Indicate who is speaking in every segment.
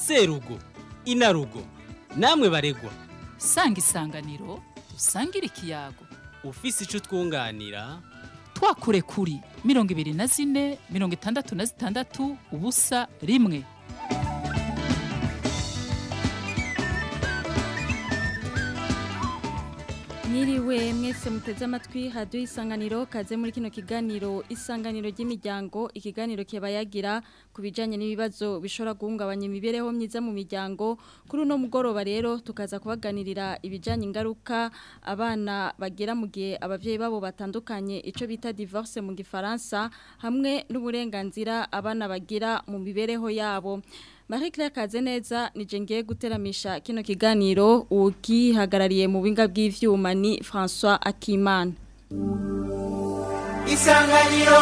Speaker 1: serugo inarugo namwe baregwa
Speaker 2: sanga isanganiro dusangire ikiyago
Speaker 1: ufise ico twunganira
Speaker 2: twakure kuri mirongo ibiri na zine mirongo itandatu na zitandatu ubusa rimwe
Speaker 3: Mwiriwe mwese muteze amatwi hadiyo isanganiro kaze muri kino kiganiro isanganiro ry'imiryango ikiganiro kibayagira ku bijyanye n'ibibazo bishobora guhungabanya imibereho myiza mu miryango kuri uno mugoroba rero tukaza kubaganirira ibijyanye ingaruka abana bagira mu gihe ababyeyi babo batandukanye icyo bita divorce mu gifaransa hamwe n'uburenganzira abana bagira mu mibereho yabo Marie Claire Kazeneza nije ngiye guteramisha kino kiganiro ukihagarariye mu binga bw'ivyuma ni François Akimana.
Speaker 4: Isanganiro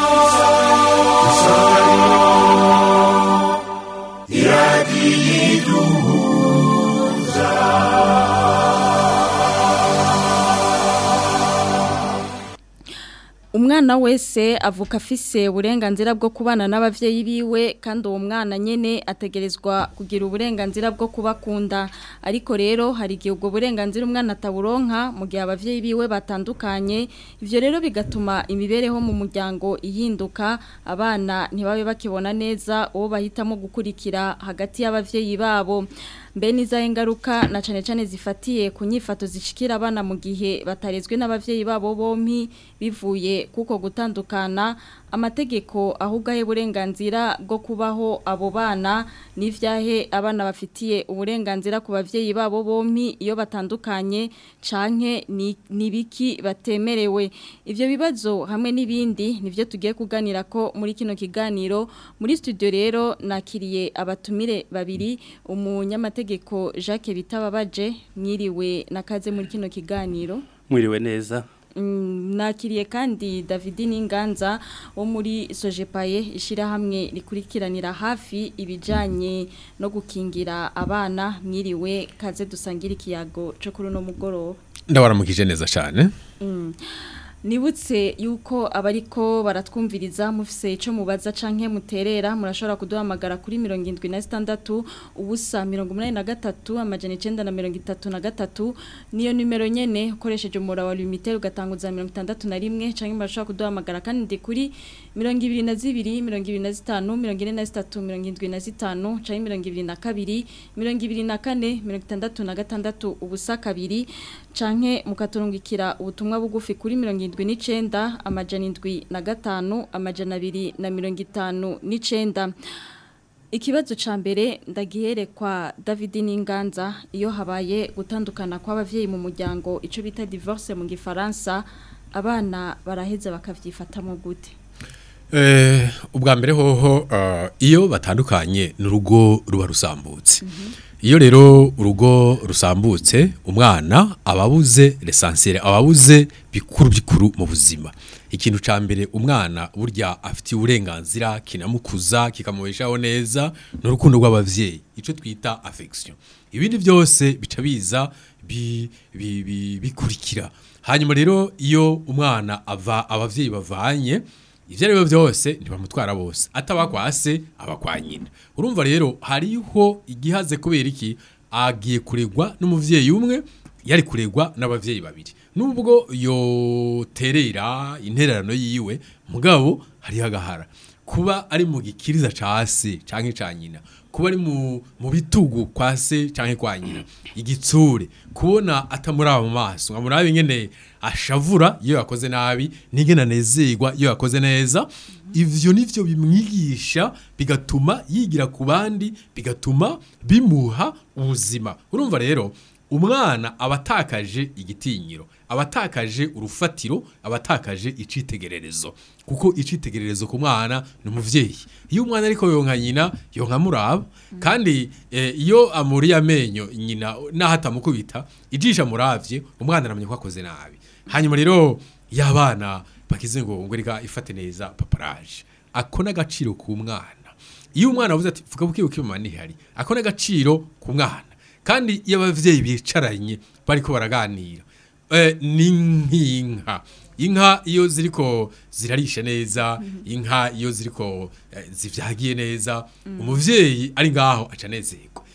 Speaker 3: Umwana wese avuka afise uburenganzira bwo kubana n'abavyeyi biwe kandi uwo mwana nyene ategerezwa kugira uburenganzira bwo kubakunda ariko rero hari igihe ubwo burenganzira umwana ataburonka mu gihe abavyeyi biwe batandukanye ivyo rero bigatuma imibereho mu muryango ihinduka abana ntibabe bakibona neza uwo bahitamo gukurikira hagati y'abavyeyi babo mbe nizahe ngaruka na cane cane zifatiye ku nyifato zishikira abana mu gihe batarezwe n'abavyeyi babo bompi bivuye kuko gutandukana amategeko ahubwo ahe burenganzira bwo kubaho abo bana n'ivyahe abana bafitiye uburenganzira ku bavyeyi babo bompi iyo batandukanye canke ni nibiki batemerewe ivyo bibazo hamwe n'ibindi nivyo tugiye kuganira ko muri kino kiganiro muri studio rero nakiriye abatumire babiri umunyamategeko Jacques Bitababaje mwiriwe nakaze muri kino kiganiro
Speaker 5: mwiriwe neza
Speaker 3: nakiriye kandi David Ninganza wo muri Sojepaye ishirahamwe rikurikiranira hafi ibijanye no gukingira abana mwiriwe kaze dusangira ikiyago cyo kuri no mugoroba
Speaker 6: ndabaramukije neza cyane
Speaker 3: Nibutse yuko abariko baratwumviriza mufise ico mubaza canke muterera murashobora kuduhamagara kuri 76 ubusa 83 amajana 933 niyo numero nyene ukoresheje umura wa limiter ugatanguza 61 canke murashobora kuduhamagara kandi kuri 22 25 43 75 canke 22 24 66 ubusa kabiri canke mukaturungikira ubutumwa bugufi kuri 70 indwi n'icenda amajana indwi na gatanu amajana abiri na mirongo itanu n'icenda ikibazo ca mbere ndagihere kwa David Ninganza iyo habaye gutandukana kw'abavyeyi mu muryango ico bita divorce mu gifaransa abana baraheza bakavyifatamo gute
Speaker 6: eh ubwa mbere hoho uh, iyo batandukanye n'urugo ruba rusambutse iyo rero urugo rusambutse umwana ababuze l'essentiel ababuze bikuru bikuru mu buzima ikintu ca mbere umwana burya afite uburenganzira kinamukuza kikamubeshaho neza n'urukundo rw'abavyeyi ico twita affection ibindi byose bica biza bi, bi, bi, bikurikira hanyuma rero iyo umwana ava abavyeyi bavanye ivyo ari byo byose ntibamutwara bose ataba kwa se aba kwa nyina urumva rero hariho igihaze kubera iki agiye kuregwa n'umuvyeyi umwe yari kuregwa n'abavyeyi babiri nubwo yoterera intererano yiwe mugabo hariho agahara kuba ari mu gikiriza ca se canke ca nyina kuba ari mu mu bitugu kwa se canke kwa nyina igitsure kubona atamuraba mu maso nkamuraba ingene ashavura iyo yakoze nabi n'ingene anezerwa iyo yakoze neza ivyo nivyo bimwigisha bigatuma yigira ku bandi bigatuma bimuha ubuzima urumva rero umwana abatakaje igitinyiro abatakaje urufatiro abatakaje icitegererezo kuko icitegererezo ku mwana ni umuvyeyi iyo umwana ariko yonka nyina yonka muraba kandi eh, iyo amuriye amenyo nyina naho atamukubita ijisha muravye umwana aramenya ko akoze nabi hanyuma rero y'abana bakize ngo ngo reka ifate neza paparaje ako n'agaciro ku mwana iyo umwana avuze ati vuga buke buke mama ntihari ako n'agaciro ku mwana kandi iyo abavyeyi bicaranye bariko baraganira eh, ni nk'inka inka iyo ziriko zirarisha neza inka iyo ziriko eh, zivyagiye neza umuvyeyi ari ngaho aca anezerwa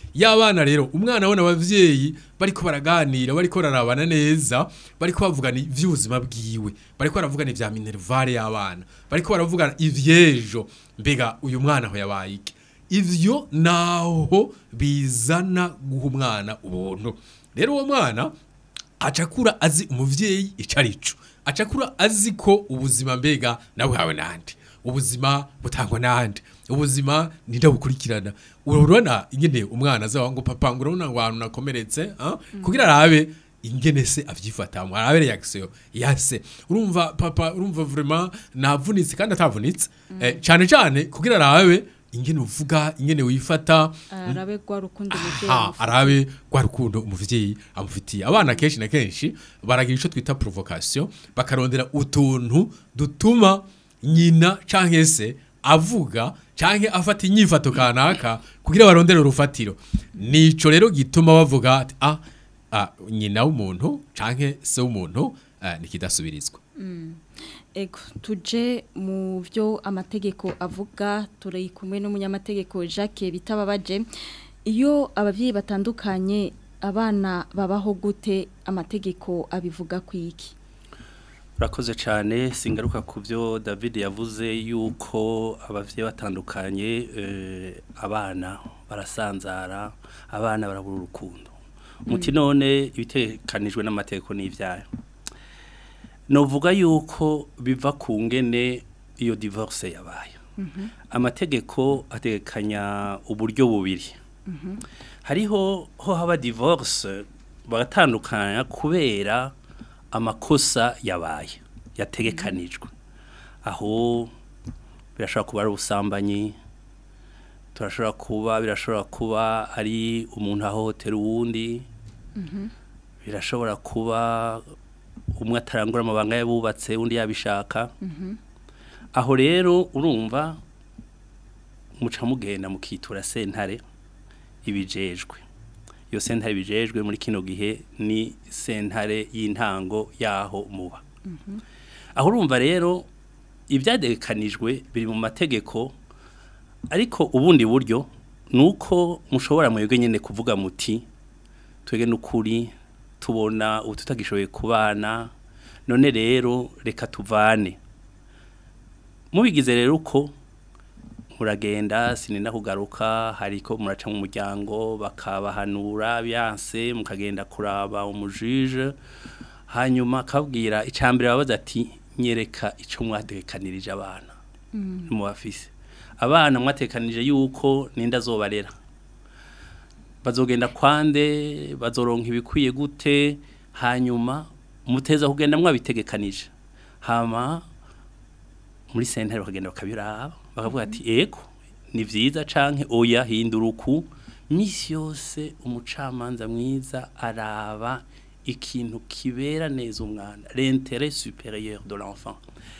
Speaker 6: y'abana rero umwana abona abavyeyi bariko baraganira bariko bararabana neza bariko bavugana ivy'ubuzima bwiwe bariko baravugana ivya minervare y'abana bariko baravugana ivyejo mbega uyu mwana aho yabaye iki ivyo naho bizana guha umwana ubuntu rero uwo mwana acakura azi umuvyeyi ico arico acakura azi ko ubuzima mbega nabuhawe nande ubuzima butangwa nande ubuzima ninde bukurikirana urabona ingene umwana azawa ngo papa ngo urabona ngo ahantu nakomeretse ah? kugira arabe ingene se avyifatamwe arabe reaction ya se urumva papa urumva vraiment navunitse kandi atavunitse eh, cane cane kugira arabe ingene uvuga ingene wifata
Speaker 3: arabe rwa rukundo umuvyeyi
Speaker 6: aha
Speaker 3: amufitiye.
Speaker 6: arabe rwa rukundo umuvyeyi amufitiye abana kenshi na kenshi baragira ico twita provocation bakarondera utuntu dutuma nyina canke se avuga canke afata inyifato kanaka kugira barondere urufatiro nico rero gituma bavuga ati ah, ah nyina w'umuntu canke se w'umuntu ah, nikidasubirizwa
Speaker 3: Ego tuje mu byo amategeko avuga turi kumwe n'umunyamategeko Jacques bitababaje iyo abavyeyi batandukanye abana babaho gute amategeko abivuga kwiki
Speaker 4: urakoze cyane singaruka ku byo david yavuze yuko ababyeyi batandukanye eh, abana barasanzara abana barabura urukundo muti none ibitekanijwe n'amategeko n'ibyayo novuga yuko biva ku ngene iyo divorce yabaye amategeko ategekanya uburyo bubiri hariho ho haba divorce bagatandukanya kubera amakosa yabaye yategekanijwe aho birashobora kuba ari ubusambanyi turashobora kuba birashobora kuba ari umuntu ahohotera uwundi birashobora kuba umwe atarangura amabanga yabubatse undi yabishaka aho rero urumva muca mugenda mukitura sentare ibijejwe iyo sentare bijejwe muri kino gihe ni sentare y'intango yaho muba aho urumva rero ibyadekanijwe biri mu mategeko ariko ubundi buryo ni uko mushobora mwebwe nyine kuvuga muti twebwe n'ukuri tubona ubu tutagishoboye kubana none rero reka tuvane mubigize rero uko muragenda sinenda kugaruka hariko muraca mu muryango bakabahanura byanse mukagenda kuraba umujije hanyuma akabwira icambere babaza ati nyereka ico mwatekanirije abana mu bafise abana mwatekanije yuko ninda zobarera bazogenda kwande bazoronka ibikwiye gute hanyuma muteza kugenda mwabitegekanije hama muri sentare bakagenda bakabiraba bakavuga ati ego ni vyiza canke oya hindura uku misi yose umucamanza mwiza araba ikintu kibera neza umwana l'intérêt supérieur de l'enfant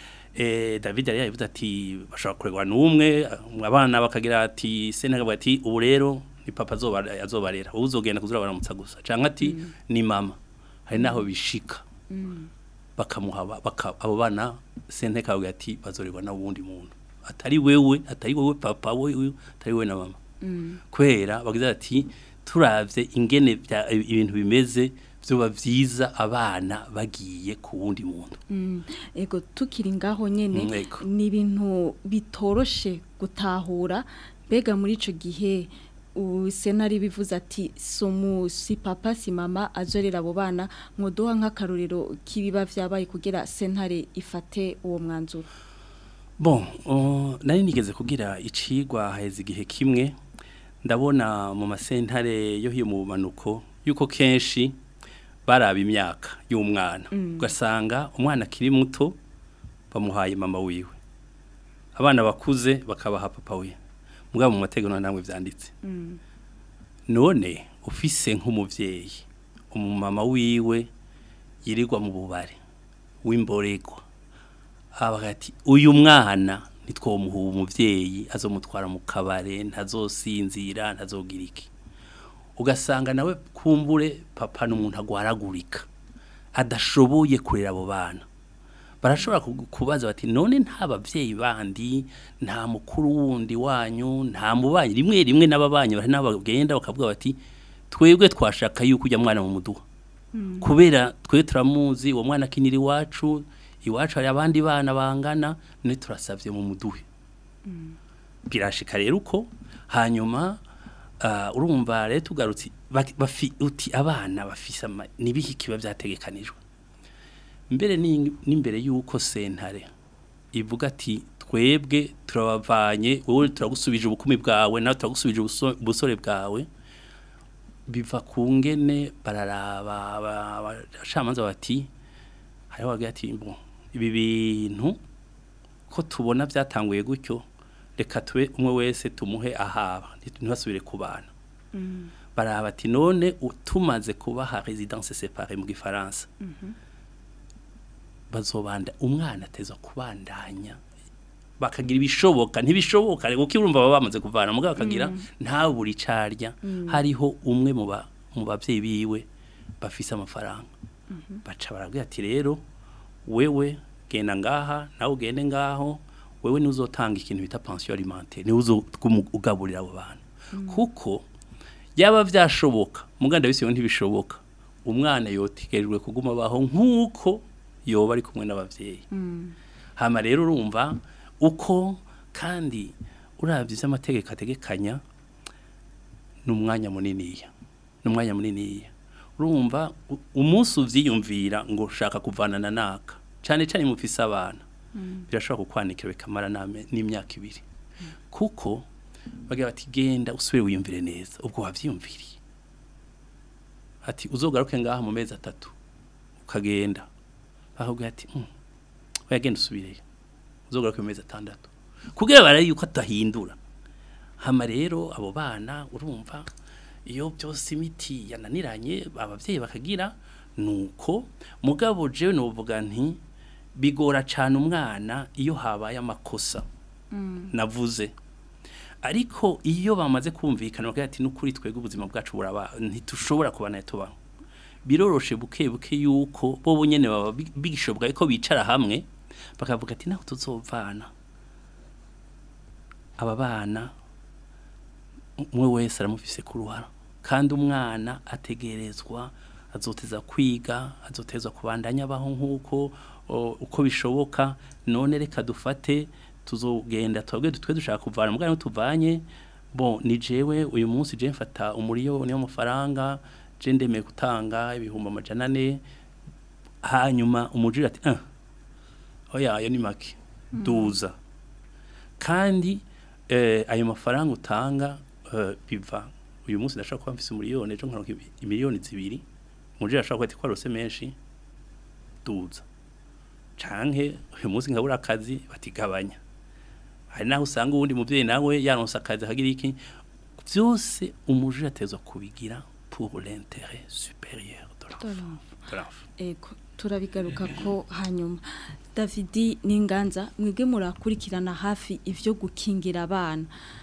Speaker 4: eh David yari yavuze ati bashobora kuregwa numwe abana bakagira ati sentare bavuga ati ubu rero ni papa azoba azobarera uzogenda kuzura baramutsa gusa canke ati ni mama hari naho bishika bakamuha baka, abo bana sente kavuga ati bazorerwa na wundi muntu atari wewe atari wewe papa wewe atari wewe na mama kwera bagize ati turavye ingene bya- ibintu bimeze vyoba vyiza abana bagiye ku wundi muntu
Speaker 3: Ego tukiri ngaho nyene
Speaker 4: Mm, ego.
Speaker 3: ni ibintu bitoroshe gutahura mbega muri ico gihe usenari bivuze ati somu si papa si mama azorera abo bana mwodoha nk'akarorero kibiba vyabaye kugira sentare ifate uwo mwanzuro
Speaker 4: bon uh, nari nigeze kugira icigwa haheze igihe kimwe ndabona mu masentare yo hiyo mu bumanuko yuko kenshi baraba imyaka y'umwana ugasanga umwana akiri muto bamuhaye mama wiwe abana bakuze bakabaha papa we mugabo mu mategeko nta namwe vyanditse none ufise nk'umuvyeyi umumama wiwe yirirwa mu bubare w'imboregwa abaga ati uyu mwana nitwomuha umuvyeyi azomutwara mu kabare ntazosinzira ntazogira iki ugasanga nawe kumbure papa n'umuntu agwaragurika adashoboye kurera abo bana barashobora ku- kubaza bati none nta bavyeyi bandi nta mukuru wundi wanyu nta mubanyi rimwe rimwe n'ababanyi bari n'abagenda bakavuga bati twebwe twashaka yuko ujya mwana mu muduha kubera twe turamuzi uwo mwana akinira iwacu iwacu hari abandi bana bangana none turasavye mu muduhe birashika rero uko hanyuma ah, urumva rero tugarutse bak- bafi- uti abana bafise ama- nibihe kiba vyategekanijwe mbere ni- n'imbere y'uko sentare ivuga ati twebwe turabavanye wowe turagusubije ubukumi bwawe nawe turagusubije ubuso- ubusore bwawe biva ku ngene bararaba aba- abacamanza bati hariho bagira ati bon ibi bintu ko tubona byatanguye gutyo reka tube umwe wese tumuhe ahaba ntibasubire ku bana baraba ati none u- tumaze kubaha residence séparée mu gifaransa bazobanda umwana ateza kubandanya bakagira ibishoboka ntibishoboka kuko urumva baba bamaze kuvana mugabo bakagira nta buri carya hariho umwe mu ba mu bavyeyi biwe bafise amafaranga baca barabwira ati rero wewe genda ngaha nawe ugende ngaho wewe niwe uzotanga ikintu bita pension alimentaire niwe uzogaburira abo bantu kuko yaba vyashoboka muganda bisiyo ntibishoboka umwana yotegerejwe kuguma baho nk'uko yoba ari kumwe n'abavyeyi hama rero urumva uko kandi uravye ivy'amategeko ategekanya ni umwanya muniniya ni umwanya muniniya urumva u- umunsi uvyiyumvira ngo ushaka kuvanana naka cane cane mufise abana birashobora kukwanikira bikamara n'ame- n'imyaka ibiri kuko bagira bati genda usubire wiyumvire neza ubwo wavyiyumviriye ati uzogaruke ngaha mu mezi atatu ukagenda bakubwira ati "Mm, oya genda usubireyo uzogaruke mu mezi atandatu kugira baraye yuko atahindura hama rero abo bana urumva iyo byose imiti yananiranye abavyeyi bakagira nuko mugabo jewe novuga nti bigora cane umwana iyo habaye amakosa navuze ariko iyo bamaze kumvikana bakagira ati nukuri twebwe ubuzima bwacu buraba ntitushobora kubana tubaho biroroshe buke buke yuko bo nyene baba bi- bigishobwa ko bicara hamwe bakavuga ati naho tuzovana aba bana umwe wese aramufise ku ruhara kandi umwana ategerezwa azoteza kwiga azotezwa kubandanya abaho nk'uko o, uko bishoboka none reka dufate tuzogenda twebwe twe dushaka kuvana mugana tuvanye bon ni jewe uyu munsi je mfata umuriyoni w'amafaranga je ndemeye gutanga ibihumbi amajana ane hanyuma umujiri ati ah oya ayo ni make duza kandi eh, ayo mafaranga utanga eh, biva uyu munsi ndashaka kuba mfise umuriyoni ejo nkaronka ibi- imiliyoni zibiri umujiri ashaka kwati kwarose menshi duza canke uyu munsi nkabura akazi batigabanya hari naho usanga uwundi muvyeyi nawe yaronse akazi akagira iki vyose umujiri atezwa kubigira pour l'intérêt supérieur de l'enfant. De l'enfant.
Speaker 3: Ego turabigaruka ko hanyuma Davidi n'inganza mwebwe murakurikirana hafi ivyo gukingira abana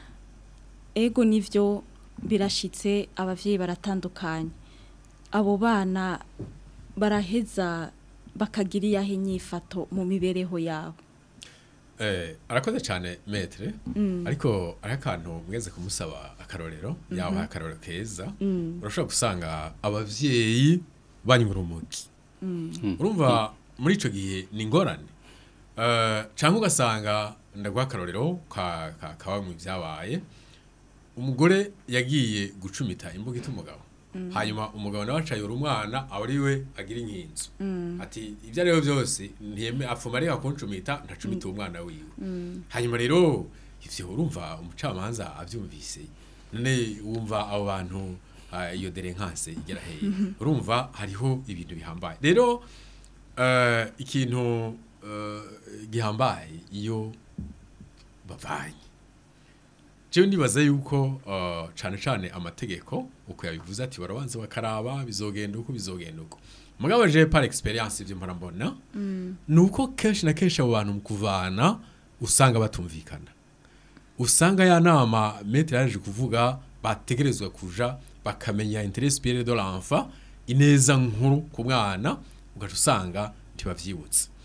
Speaker 3: ego nivyo birashitse abavyeyi baratandukanye abo bana baraheza bakagira iyahe nyifato mu mibereho yabo
Speaker 6: Eh, arakoze cyane metre ariko ari akantu mweze kumusaba akarorero yawe akarorero keza urashobora gusanga abavyeyi banywa urumogi urumva muri ico gihe ni ingorane Eh, canke ugasanga ndaguha akarorero ka ka ka bamwe vyabaye umugore yagiye gucumita imbuga umugabo hanyuma umugabo nawe acayura umwana aba ari we agira inkinzo ati ibyo ari byo byose ntiyeme apfuma areka kuncumita ntacumita uwo mwana wiwe hanyuma rero ivyo urumva umucamanza avyumvise none wumva abo bantu ah, iyo derenkase igera hehe urumva hariho ibintu bihambaye rero eh, ikintu eh, gihambaye iyo bavanye jewe ndibaza yuko uh, cane cane amategeko uko yabivuze ati barabanza bakaraba bizogenda uko bizogenda uko mugabo je par experience ivyo mpora mbona nuko kenshi na kenshi abo bantu mu kuvana usanga batumvikana usanga ya nama metre yaje kuvuga bategerezwa kuja bakamenya intérêt supérieur de l'enfant ineza nkuru ku mwana ugaca usanga ntibavyibutse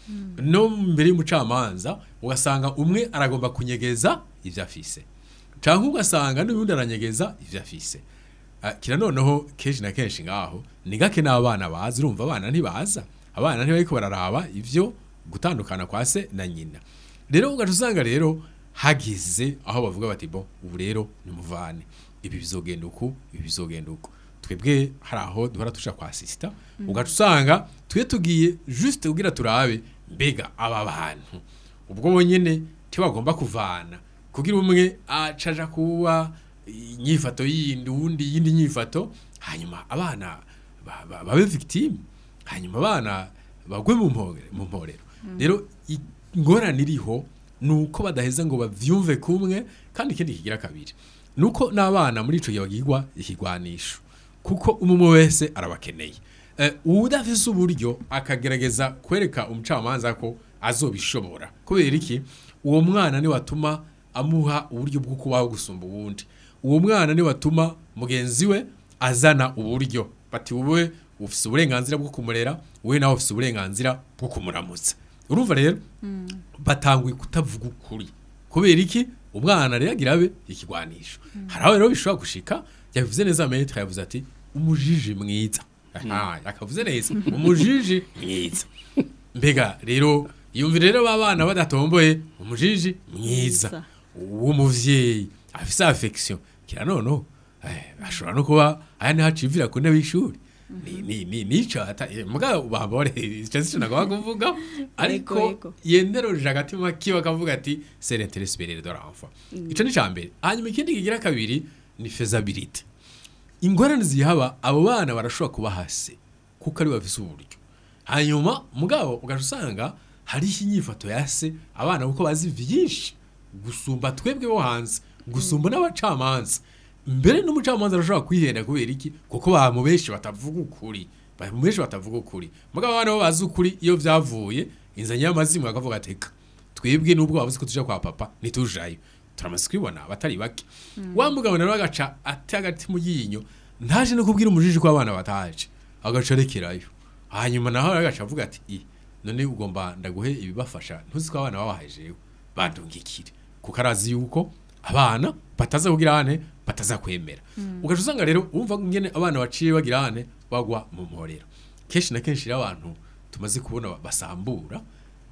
Speaker 6: no mbere y'umucamanza ugasanga umwe aragomba kunyegeza ibyo afise cyangwa ugasanga n'ubundi aranyegeza ibyo afise Ah, kira noneho kenshi na kenshi ngaho ni gake n'abana bazi urumva abana ntibaza abana ntibariko bararaba ivyo gutandukana kwa se na nyina rero ugaca usanga rero hagize aho bavuga bati bo ubu rero nimuvane ibi bizogenda uku ibi bizogenda uku twebwe hari aho duhora tuja kwa sisita ugaca usanga twe tugiye juste kugira turabe mbega aba bantu ubwo bonyene ntibagomba kuvana kugira umwe acaja kuba inyifato yindi uwundi yindi nyifato hanyuma abana ba- ba- babe victime hanyuma abana bagwe mu mpore- mu mporero rero ingorane iriho ni uko badaheza ngo bavyumve kumwe kandi ikindi kigira kabiri ni uko n'abana muri ico gihe bagirwa ikigwanisho kuko umwe wese arabakeneye Eh, uwudafise uburyo akagerageza kwereka umucamanza ko azobishobora kubera iki uwo mwana ni watuma amuha uburyo bwo kubaho gusumba ubundi uwo mwana ni watuma mugenzi we azana uburyo bati wowe ufise uburenganzira bwo kumurera wowe nawe ufise uburenganzira bwo kumuramutsa urumva rero batanguye kutavuga ukuri kubera iki umwana rero agira abe ikigwanisho hari aho rero bishobora gushika yabivuze neza metre yavuze ati umujiji mwiza aha akavuze neza umujiji mwiza mbega rero yumvira rero babana badatomboye umujiji mwiza
Speaker 3: Mwiza.
Speaker 6: w'umuvyeyi afise affection kira noneho eh, ashobora no kuba aya ni hacivira ku ntebe y'ishuri ni ni ni nico ata eh, mugabo bambore ico sico nagomba kuvuga ariko
Speaker 3: ego.
Speaker 6: yenderoje agatima kiwe akavuga ati c'est l'intérêt supérieur de l'enfant ico ni cambere hanyuma ikindi kigira kabiri ni faisabilité ingorane zihaba abo bana barashobora kuba hasi kuko ari bafise uburyo hanyuma mugabo ugaca usanga hariho inyifato ya se abana kuko bazi vyinshi gusumba twebwe bo hanze gusumba n'abacamanza mbere n'umucamanza arashobora kwihenda kubera iki kuko bamu benshi batavuga ukuri bamu benshi batavuga ukuri mugabo abana bo bazi ukuri iyo vyavuye inzanye y'amazimu akavuga ateka twebwe nubwo bavuze ko tuja kwa papa ntitujayo turamaze kubibona abatari bake wa mugabo nawe agaca ate agati mu yinyo ntaje no kubwira umujiji ko abana bataje agaca arekerayo hanyuma naho agaca avuga ati i none ugomba ndaguhe ibibafasha ntuzi ko abana babahaye jewe bandungikire kuko arazi yuko abana bataza kugira hane bataza kwemera ugaca usanga rero wumva ngene abana baciye bagira hane bagwa mu mporero kenshi na kenshi rero abantu tumaze kubona basambura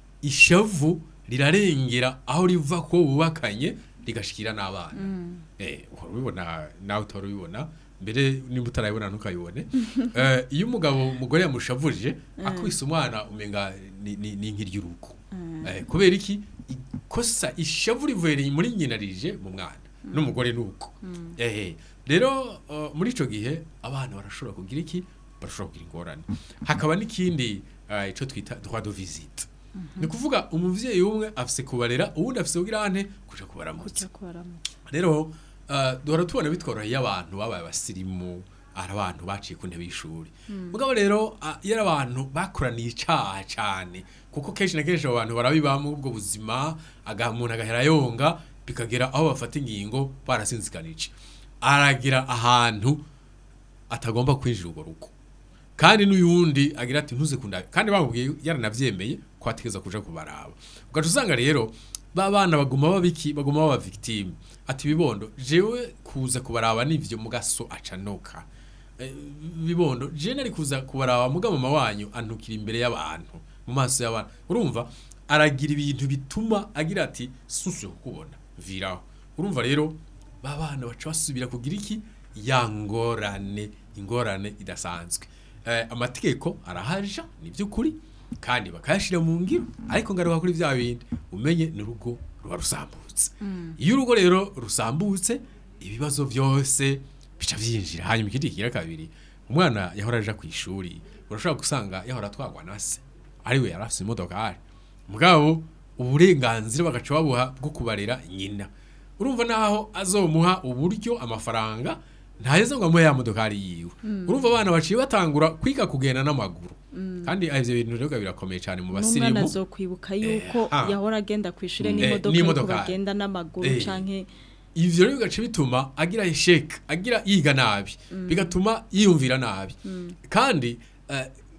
Speaker 6: ishavu rirarengera aho riva ko bubakanye rigashikira n'abana eh uhora ubibona nawe utora ubibona mbere nimba utarayibona ntukayibone Eh, iyo umugabo umugore yamushavurije akubise umwana umenga ni- ni ni nk'iry'urugo Eh, kubera iki ikosa ishavu rivuye muri nyina rije mu mwana n'umugore nuko eh rero eh, muri ico gihe abana barashobora kugira iki barashobora kugira ingorane hakaba n'ikindi eh, ico twita droit de visite ni kuvuga umuvyeyi umwe afise kubarera uwundi afise kugira ante kuja kubaramutsa
Speaker 3: kuja kubaramutsa
Speaker 6: rero uh, duhora tubona bitworoheye abantu babaye abasirimu ari abantu baciye ku ntebe y'ishuri mugabo rero uh, iyo ari abantu bakoraniye icaha cane kuko kenshi na kenshi abo bantu barabibamo ubwo buzima aga umuntu agahera yonga bikagera aho bafata ingingo barasinzikanije aragira ahantu atagomba kwinjira urwo rugo kandi n'uyundi agira ati ntuze kunda kandi bamubwiye yaranavyemeye ko ategeza kuja kubaraba ugaca usanga rero ba bana baguma babiki baguma baba victime ati bibondo jewe kuza kubaraba nivyo mugaso acanoka Eh, bibondo je nari kuza kubaraba muga mama wanyu antukira imbere y'abantu mu maso y'abantu urumva aragira ibintu bituma agira ati susu kukubona viraho urumva rero ba bana baca basubira kugira iki ya ngorane ingorane idasanzwe eh, amategeko arahaja ni by'ukuri kandi bakayashira mu ngiro ariko ngaruka kuri bya bindi umenye ni urugo ruba rusambutse iyo urugo rero rusambutse ibibazo byose bica byinjira hanyuma ikindi kigira kabiri umwana yahora aja ku ishuri urashobora gusanga yahora atwagwa na se ariwe yari afite imodokari mugabo uburenganzira bagaca babuha bwo kubarera nyina urumva naho azomuha uburyo amafaranga ntaheza ngo amuhe ya modokari yiwe urumva abana baciye batangura kwiga kugenda n'amaguru kandi ivyo bintu rero birakomeye cyane mu
Speaker 3: n'umwana
Speaker 6: basirimu
Speaker 3: azokwibuka yuko
Speaker 6: ah.
Speaker 3: yahora agenda ku ishure
Speaker 6: Eh,
Speaker 3: n'imodoka
Speaker 6: n'imodoka.
Speaker 3: ariko bagenda n'amaguru
Speaker 6: Eh.
Speaker 3: canke
Speaker 6: ivyo rero bigaca bituma agira esheke agira yiga nabi bigatuma yiyumvira nabi kandi eh,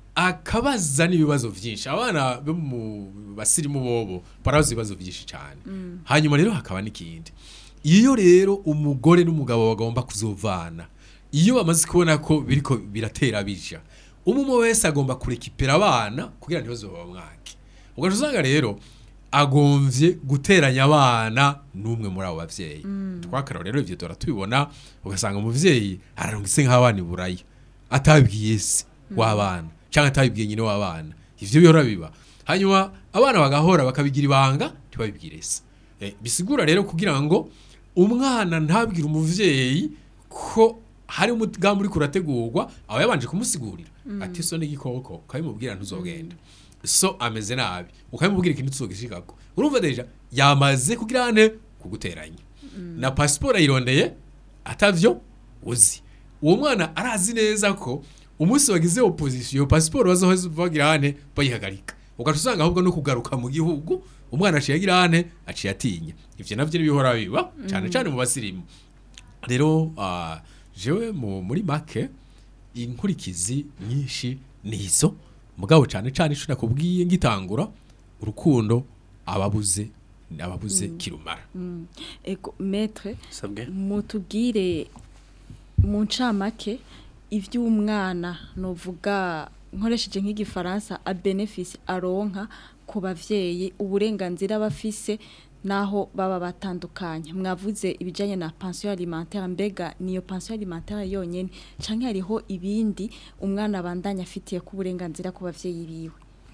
Speaker 6: akabaza n'ibibazo byinshi abana bo mu basirimu bobo barabaza ibibazo byinshi cyane hanyuma rero hakaba n'ikindi iyo rero umugore n'umugabo bagomba kuzovana iyo bamaze kubona ko biriko biratera bija umwe wese agomba kurekipera abana kugira ntibazoba mwake ugaca usanga rero agomvye guteranya abana n'umwe muri abo bavyeyi twakaraba rero ivyo dora tubibona ugasanga umuvyeyi ararungitse nk'abana iburaya atabibwiye se w'abana cyangwa atabibwiye nyine w'abana ivyo bihora biba hanyuma abana bagahora bakabigira ibanga ntibabibwire se Eh, bisigura rero kugira ngo umwana ntabwire umuvyeyi ko hari umugambi uri kurategurwa aba yabanje kumusigurira ati so n'igikoko ukabimubwira ntuzogenda so ameze nabi ukabimubwira ikintu tuzogishikako urumva deja yamaze kugira ane kuguteranya na pasiporo ayirondeye atavyo uzi uwo mwana arazi neza ko umunsi wagize opposition pasiporo bazoheza bagira hane bayihagarika ugaca usanga ahubwo no kugaruka mu gihugu umwana aciye agira hane aciye atinya ivyo navyo nibihora biba cyane cyane mu basirimu rero ah, jewe mu- muri make inkurikizi nyinshi nizo mugabo cyane cyane ico nakubwiye ngitangura urukundo ababuze ababuze kirumara
Speaker 3: ego metre
Speaker 4: sabwe
Speaker 3: mutubwire mu ncamake iby'umwana novuga nkoresheje nk'igifaransa a benefisi aronka ku bavyeyi uburenganzira bafise naho baba batandukanye mwavuze ibijanye na pension alimentaire mbega niyo pension alimentaire yonyene canke hariho ibindi umwana abandanya afitiye ku burenganzira ku bavyeyi biwe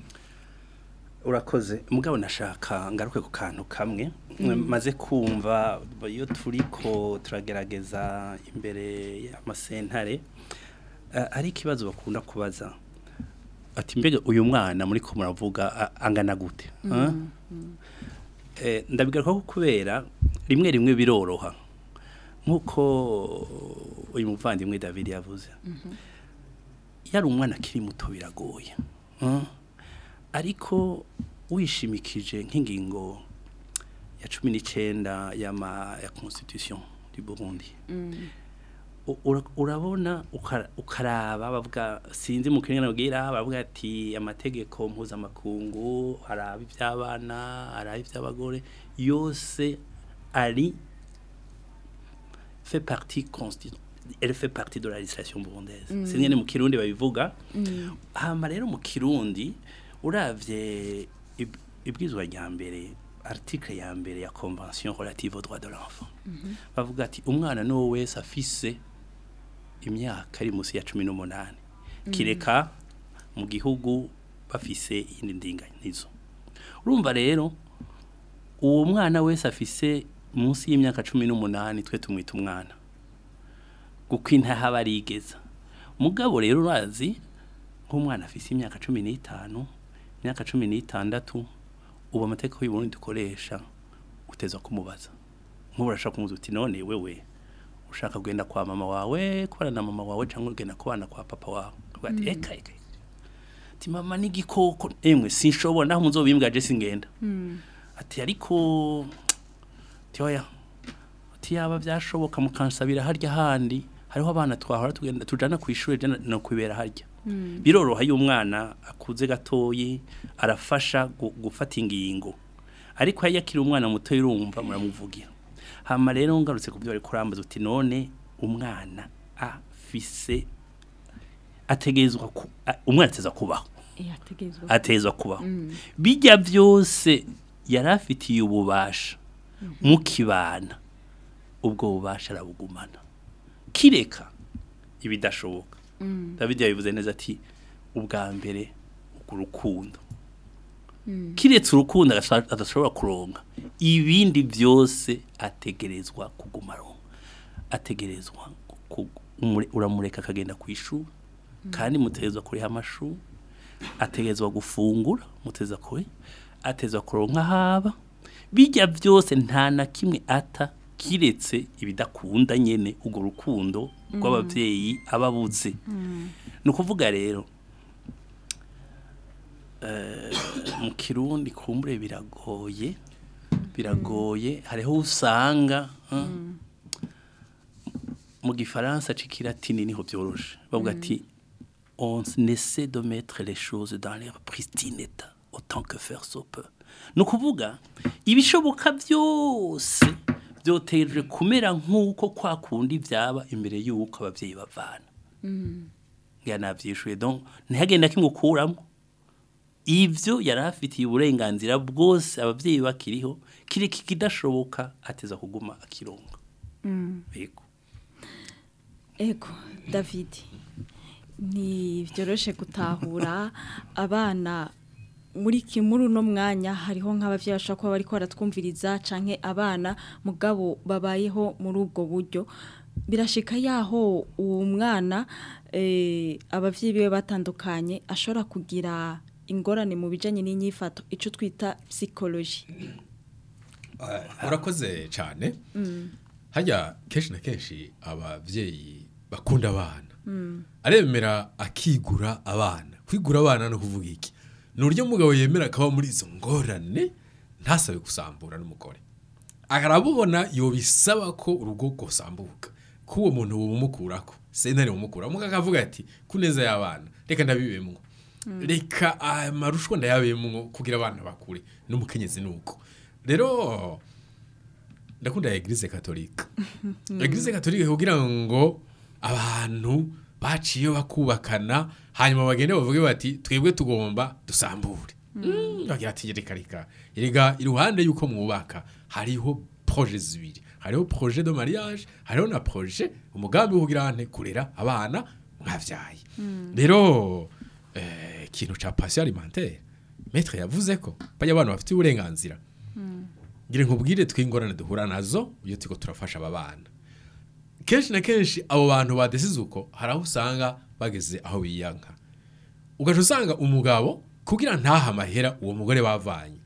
Speaker 4: urakoze mugabo nashaka ngaruke ku kantu kamwe maze kumva iyo turiko turagerageza imbere y'amasentare eh, ari ikibazo bakunda kubaza ati mbega uyu mwana muri ko muravuga a- angana gute ah? Eh, ndabigaruka ko kubera rimwe rimwe biroroha nk'uko uyu muvandimwe David yavuze yari umwana akiri muto biragoye ah? ariko wishimikije nk'ingingo ya cumi n'icyenda y'ama ya constitution du Burundi U- ura- urabona ukara- ukaraba bavuga sinzi mu kinyarwanda babwira bavuga ati amategeko mpuzamakungu araba iby'abana araba iby'abagore yose ari fait partie consti- elle fait partie de la législation burundaise mm. sinzi mu kirundi babivuga hama rero mu kirundi uravye ib- ibwizwa rya mbere article ya mbere ya convention relative aux droits de l'enfant bavuga ati umwana n'uwo wese afise imyaka ari munsi ya cumi n'umunani kireka mu gihugu bafise iyindi ndinganizo urumva rero uwo mwana wese afise munsi y'imyaka cumi n'umunani twe tumwita umwana kuko intaha aba arigeza mugabo rero urazi nk'umwana afise imyaka cumi n'itanu imyaka cumi n'itandatu ubu amategeko y'uburundi dukoresha uteza kumubaza nk'ubu urashaka kumuza uti none wewe ushaka kugenda kwa mama wawe kubana na mama wawe cyangwa ugenda kubana kwa papa wawe Uvuga ati eka eka ati mama n'igikoko emwe sinshobora naho muzobimbwa je singenda ati ariko ati oya ati yaba byashoboka mukansabira harya handi hariho abana twahora tugenda tujana ku ishuri je no kwibera harya biroroha iyo umwana akuze gatoyi arafasha gu- gufata ingingo ariko iyo akiri umwana muto urumva muramuvugira hama rero ngarutse ku byo bari kurambaza uti none umwana afise ategerezwa ku- a- umwana ateza kubaho
Speaker 3: yategezwa
Speaker 4: atezwa kubaho bijya byose yari afitiye ububasha mukibana ubwo bubasha arabugumana kireka ibidashoboka david yabivuze neza ati ubwa mbere urukundo kiretse urukundo adasha- adashobora kuronka ibindi byose ategerezwa kuguma aronka ategerezwa ku- umure- uramureka akagenda ku ishuri kandi mutegerezwa kuriha amashuri ategerezwa gufungura muteza kure atezwa kuronka haba bijya byose nta na kimwe ata kiretse ibidakunda nyene urwo rukundo rw'ababyeyi aba abuze ni ukuvuga rero eh, mu kirundi kumbure biragoye biragoye hariho usanga eh, mu gifaransa c'ikilatini niho byoroshe bavuga ati on essaie de mettre les choses dans leur pristine état autant que faire se peut ni ukuvuga ibishoboka byose byoteje kumera nk'uko kwa kundi byaba imbere y'uko ababyeyi bavana ngira nabyishuye donc ntihagenda kimukuramo ibyo yari afitiye uburenganzira bwose ababyeyi bakiriho kiri kidashoboka ateza kuguma akironga yego
Speaker 3: Ego David ntibyoroshe gutahura abana muri kimuru no mwanya hariho nk'abavyeyi bashobora kuba bariko baratwumviriza canke abana mugabo babayeho muri ubwo buryo birashika yaho uwo mwana eh, abavyeyi biwe batandukanye ashobora kugira ingorane mu bijanye n'inyifato ico twita psychologie
Speaker 6: urakoze cyane hajya kenshi na kenshi ababyeyi bakunda abana aremera akigura abana kwigura abana no kuvuga iki ni uburyo umugabo yemera akaba muri izo ngorane ntasabe gusambura n'umugore arabubona yobisaba ko urugo rwosambuka ko uwo muntu bumukurako sentare bumukura muga akavuga ati ku neza y'abana reka ndabibemwo reka amarushwa ndayabemwo kugira abana bakure n'umukenyezi nuko rero ndakunda eglise katolika eglise katolika kugira ngo abantu baciye bakubakana hanyuma bagende bavuge bati twebwe tugomba dusambure Mm, bagira ati reka reka erega iruhande y'uko mwubaka hariho proje zibiri hariho proje de mariage hariho na proje umugambi wo kugira ante kurera abana mwavyaye rero eh, ikintu ca passion alimentaire maître yavuze ko bajya abantu bafite uburenganzira ngire nkubwire twingorane duhura nazo iyo turiko turafasha aba bana kenshi na kenshi abo bantu badesize uko hari aho usanga bageze aho biyanka ugaca usanga umugabo kugira ntaha amahera uwo mugore bavanye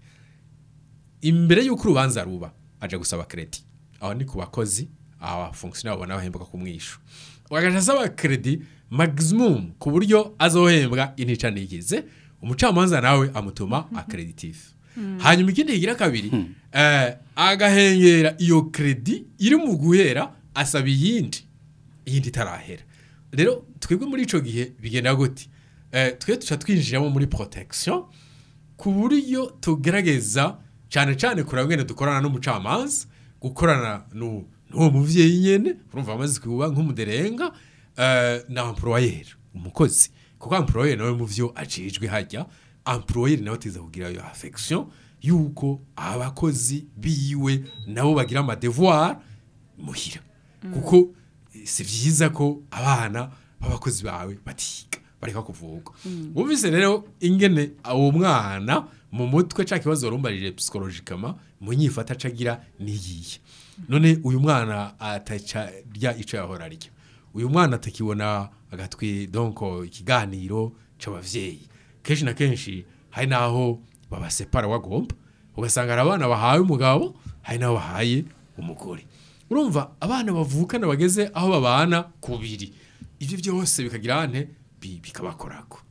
Speaker 6: imbere y'uko urubanza ruba aja gusaba kredi aho ni ku bakozi abafonksiyoneri babona bahembwa ku mwishu ugaca asaba kredi maximum ku buryo azohembwa intica ntigize umucamanza nawe amutuma akreditif hanyuma ikindi kigira kabiri eh, agahengera iyo kredi iri mu guhera asaba iyindi iyindi itarahera rero twebwe muri ico gihe bigenda gute eh, twe tuca twinjiramo muri protection ku buryo tugerageza cyane cyane kureba ngene dukorana n'umucamanza gukorana nu- n'uwo muvyeyi nyene urumva amaze kuba nk'umuderenga eh, na employer umukozi kuko employer nawe mu vyo ajejwe hajya employer nawe ateza kugira iyo affection yuko abakozi biwe nabo bagira ama devoir muhira kuko eh, si vyiza ko abana b'abakozi bawe batiga bareka kuvugwa wumvise rero ingene uwo mwana mu mutwe ca kibazo rumbarije psychologically mu nyifata acagira niyiye none uyu mwana ataca rya ico yahora arya uyu mwana atakibona agatwi donc ikiganiro c'abavyeyi kenshi na kenshi hari naho babasepara wagomba ugasanga hari abana bahaye umugabo hari n'abo bahaye umugore urumva abana bavukana bageze aho babana kubiri ibyo byose bikagira ante bi- bikabakorako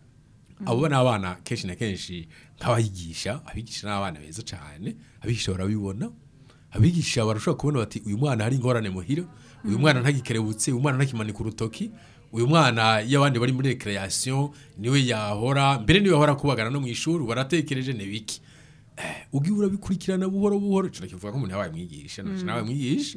Speaker 6: abo ni abana kenshi na kenshi nk'abayigisha abigisha n'abana beza cyane abigisha barabibona abigisha barashobora kubona bati uyu mwana hari ingorane muhira uyu mwana ntagikerebutse uyu mwana ntakimanika urutoki uyu mwana iyo abandi bari muri recreation niwe yahora mbere niwe yahora kubagana no mu ishuri baratekereje ni biki eh, ugiye urabikurikirana buhoro buhoro cyo kivuga ko umuntu yabaye mwigisha naje nawe mwigisha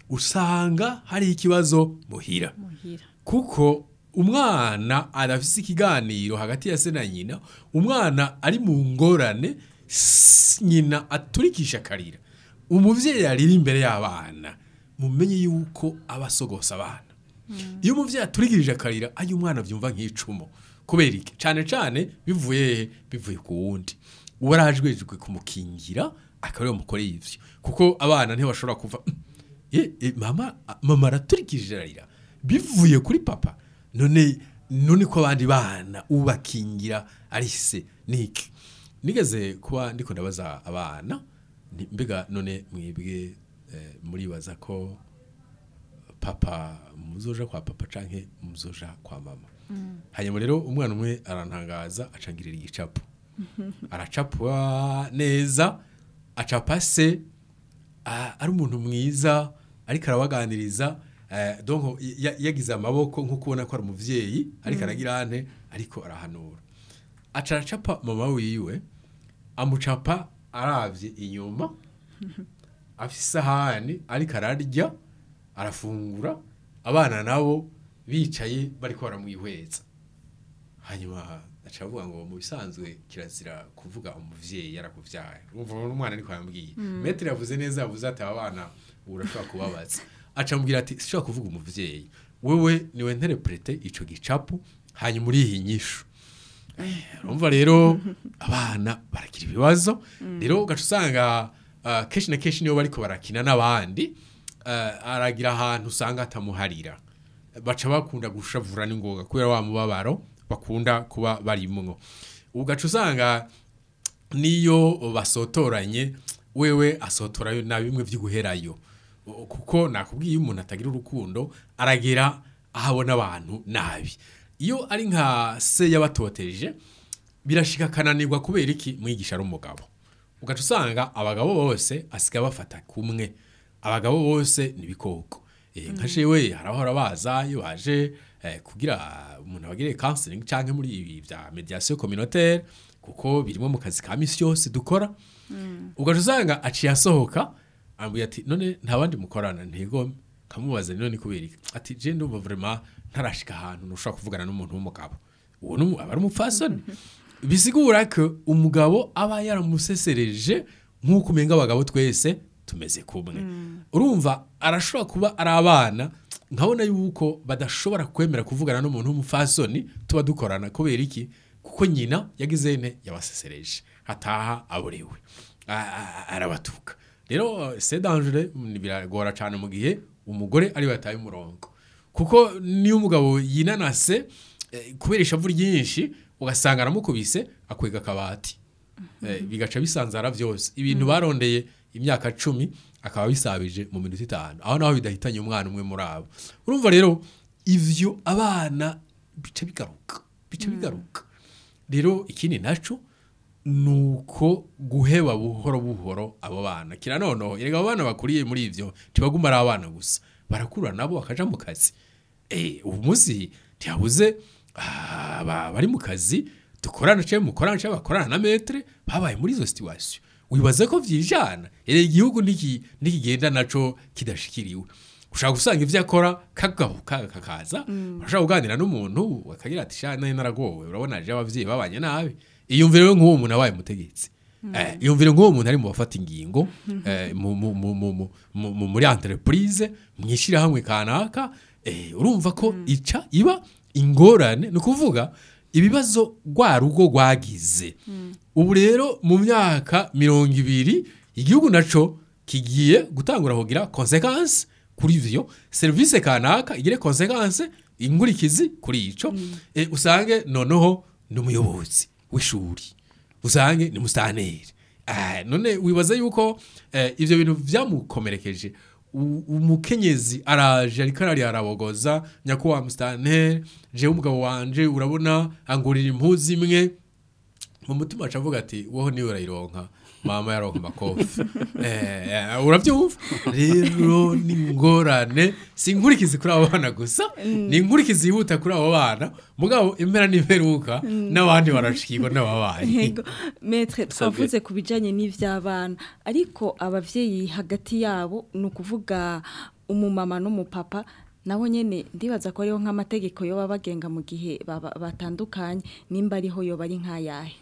Speaker 6: usanga hari ikibazo muhira
Speaker 3: muhira
Speaker 6: kuko umwana arafise ikiganiro hagati ya se na nyina umwana ari mu ngorane s- nyina aturikisha akarira umuvyeyi arira imbere y'abana mumenye yuko aba asogosa abana iyo umuvyeyi aturikirije akarira ajya umwana byumva nk'icumu kubera iki cyane cyane bivuye hehe? bivuye ku wundi uwo arajwejwe kumukingira akaba ariwe mukoreye ivyo kuko abana ntibashobora kuva e, e, mama mama araturikije ararira bivuye kuri papa none none ko abandi bana ubakingira ari se niki nigeze kuba ndiko ndabaza abana nti, mbega none mwebwe eh, muribaza ko papa muzoja kwa papa canke muzoja kwa mama hanyuma rero umwana umwe arantangaza acangirira igicapo aracapwa neza acapa se a- ari umuntu mwiza ariko arabaganiriza eh, donc ya- yagize amaboko nko kubona ko ari umuvyeyi ariko aragira ante ariko arahanura aca aracapa mama wiwe amucapa aravye inyuma afise isahani ariko ararya arafungura abana nabo bicaye bariko baramwihweza hanyuma aca avuga ngo mu bisanzwe kirazira kuvuga umuvyeyi yarakuvyaye urumva n'umwana ariko yambwiye metre yavuze neza yavuze ati aba bana ubu urashobora kubabaza aca amubwira ati sishobora kuvuga umuvyeyi wewe niwe nterprete ico gicapu hanyuma uriha inyishu urumva rero abana baragira ibibazo rero ugaca usanga ah, kenshi na kenshi niyo bariko barakina n'abandi ah, aragira ahantu usanga atamuharira baca bakunda gushavura n'ingoga kubera wa mubabaro bakunda kuba barimwo ugaca usanga niyo basotoranye wewe asotorayo na bimwe vy'iguherayo O- kuko nakubwiye iyo umuntu atagira urukundo aragera ahabona abantu nabi iyo ari nka se yabatoteje birashika akananirwa kubera iki mwigisha ari umugabo ugaca usanga abagabo bose asigaye bafata kumwe abagabo bose ni ibikoko Eh, nka jewe harahora baza iyo baje eh, kugira umuntu abagire counseling canke muri ibi vya mediation communautaire kuko birimo mu kazi ka misi yose dukora ugaca usanga aciye asohoka ambwira ati none nta bandi mukorana ntigome kamubaza none kubera iki ati je ndumva vraiment ntarashika ahantu ntushobora kuvugana n'umuntu w'umugabo uwo ni umu- aba ari umupfasoni bisigura ko umugabo aba yaramusesereje nk'uko umenga abagabo twese tumeze kumwe urumva arashobora kuba ari abana nkabona yuko badashobora kwemera kuvugana n'umuntu w'umupfasoni tuba dukorana kubera iki kuko nyina yagize ne yabasesereje hataha aborewe A- a- arabatuka rero c'est dangereux mm, biragora cyane mu gihe umugore ari we yataye umurongo kuko niyo umugabo yinanase eh, kubera ishavu ryinshi ugasanga aramukubise akwega akabati Eh, bigaca bisanzara byose ibintu barondeye imyaka cumi akaba bisabije mu minota itanu aho naho bidahitanye umwana umwe muri abo urumva rero ivyo abana bica bigaruka bica bigaruka rero ikindi naco nuko guheba buhoro buhoro abo bana kira noneho erega abo bana bakuriye muri ivyo ntibaguma ari abana gusa barakura nabo bakaja mu kazi eh ubu munsi ntihabuze ah, ba- bari mu kazi dukorana cyangwa mukorana cyangwa bakorana na metre babaye muri izo situation wibaza ko vyijana erega igihugu niki nikigenda naco kidashikiriwe ushaka gusanga ivyo akora kagabuka kakaza urashaka kuganira n'umuntu akagira ati sha nari naragowe urabona aje abavyeyi babanye nabi iyumvire we nk'uwo muntu abaye mutegetsi Eh, iyumvire nk'uwo muntu ari mu bafata ingingo eh, mu- mu- mu- mu- mu- mu- mu- muri entreprise mwishirahamwe kanaka eh, urumva ko ica iba ingorane ni ukuvuga ibibazo rwa rugo rwagize ubu rero mu myaka mirongo ibiri igihugu naco kigiye gutangura kugira konsekansi kuri ivyo serivisi kanaka igire konsekansi inkurikizi kuri ico eh, usange noneho ni umuyobozi w'ishuri usange ni mustaneri Ah, none wibaza yuko eh, ivyo bintu vyamukomerekeje U- umukenyezi araje ariko arari arabogoza nyakuwa mustaneri jewe umugabo wanje urabona angurira impuzu imwe mu mutima aca avuga ati wowe niwe urayironka mama yaronka amakofi eh, eh, urabyumva rero ni ingorane si inkurikizi kuri abo bana gusa ni inkurikizi yihuta kuri abo bana mugabo impera n'imperuka n'abandi barashikirwa n'ababanyi
Speaker 3: Yego, metre twavuze ku bijyanye n'iby'abana ariko ababyeyi hagati yabo ni ukuvuga umumama n'umupapa nabo nyine ndibaza ko ariho nk'amategeko yo baba bagenga mu gihe baba- batandukanye nimba ariho yo bari nk'ayahe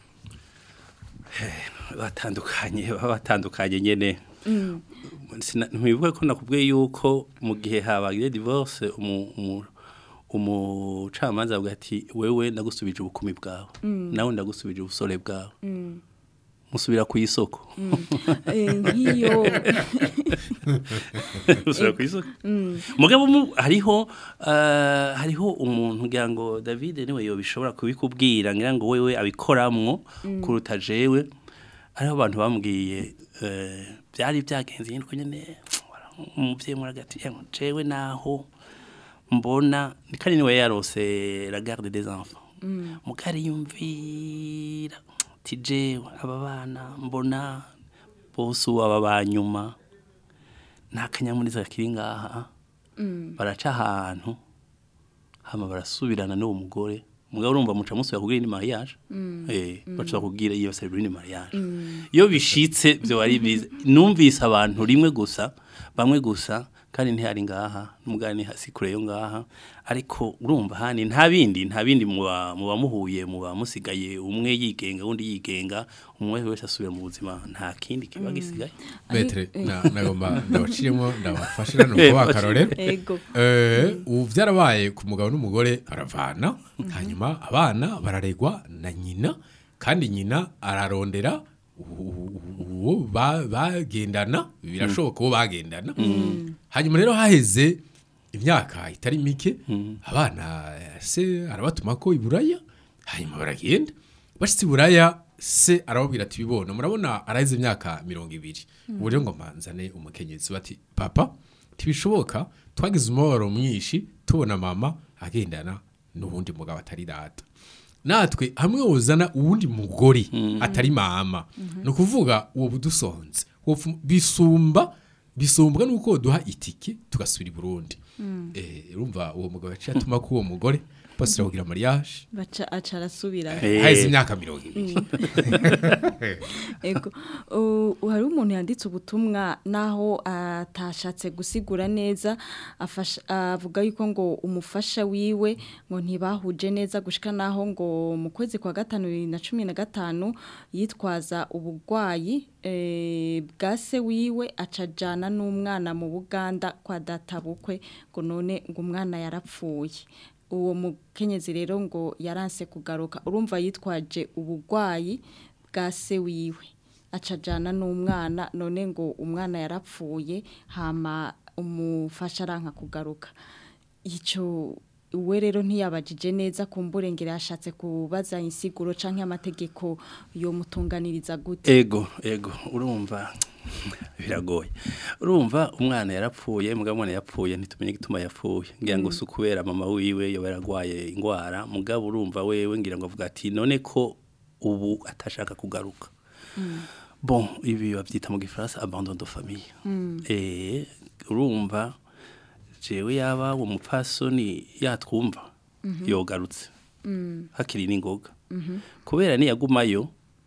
Speaker 4: batandukanye baba batandukanye nyene Sina- ntibivuga ko nakubwiye yuko mu gihe habaye divorce umu- umu- umucamanza avuga ati wewe ndagusubije ubukumi bwawe nawe ndagusubije ubusore bwawe musubira ku isoko
Speaker 3: Eh, nk'iyo
Speaker 4: musubira ku isoko mugabo mu- hariho eh, hariho umuntu ngira ngo David niwe yobishobora kubikubwira ngira ngo wewe abikoramwo kuruta jewe hariho abantu bambwiye eh, byari byagenze nyine nyine umuvyeyi muri hagati "Emwe, jewe naho mbona kandi niwe yarose la garde des enfants mugari yumvira ati jewe aba bana mbona bose ubu aba banyuma nta kanyamuneza kiri ngaha baraca ahantu hama barasubirana n'uwo mugore mugabo urumva muca musubira kubwira ni mariage eh baca kubwira iyo celebrity ni mariage iyo bishitse byo ari biza numvise abantu rimwe gusa bamwe gusa kandi ntihari ngaha n'umugani hasi kure yo ngaha ariko urumva hani nta bindi nta bindi muba muba muhuye muba musigaye umwe yigenga undi yigenga umwe wese asubira mu buzima nta kindi kiba gisigaye
Speaker 6: Betre na nagomba ndabaciremo ndabafashira nuko
Speaker 4: Eh,
Speaker 6: bakarorero
Speaker 3: Ego.
Speaker 6: eh ubu byarabaye ku mugabo n'umugore baravana hanyuma abana bararegwa na nyina kandi nyina ararondera uwo ba- bagendana birashoboka uwo bagendana hanyuma rero haheze imyaka itari mike abana se arabatuma ko iburaya hanyuma baragenda bashitse iburaya se arababwira ati bibona murabona araheze imyaka mirongo ibiri ubu rero ngo manzane umukenyezi bati papa tibishoboka twagize umubabaro mwinshi tubona mama agendana n'ubundi mugabo atari data natwe hamwe wozana uwundi mugore atari mama ni ukuvuga uwo budusonze wofu- bisumba bisumbwa nuko duha itike tugasubira i Burundi eh urumva uwo mugabo yaciye atuma ko uwo mugore basira kugira mariage
Speaker 3: baca aca arasubira
Speaker 4: Eh.
Speaker 6: haheze imyaka mirongo ibiri
Speaker 3: Ego. U- hari umuntu yanditse ubutumwa naho atashatse gusigura neza afasha- avuga yuko ngo umufasha wiwe ngo ntibahuje neza gushika naho ngo mu kwezi kwa gatanu bibiri na cumi na gatanu yitwaza ubugwayi eh, bwa se wiwe acajana n'umwana mu Buganda kwa data bukwe ngo none ngo umwana yarapfuye uwo mukenyezi rero ngo yaranse kugaruka urumva yitwaje ubugwayi bwa se wiwe acajana n'umwana none ngo umwana yarapfuye hama umufasha aranka kugaruka icyo we rero ntiyabajije neza kumburengera yashatse kubaza insiguro canke amategeko yo mutunganiriza gute
Speaker 4: ego ego urumva biragoye urumva umwana yarapfuye mugabo umwana yapfuye ntitumenye igituma yapfuye ngira ngo si ukubera mama wiwe yoba yaragwaye indwara mugabo urumva wewe ngira ngo avuga ati none ko ubu atashaka kugaruka bon ibi babyita mu gifaransa abandon de famille eh urumva jewe yaba uwo mupfasoni yatwumva yogarutse hakiri n'ingoga kubera niyagumayo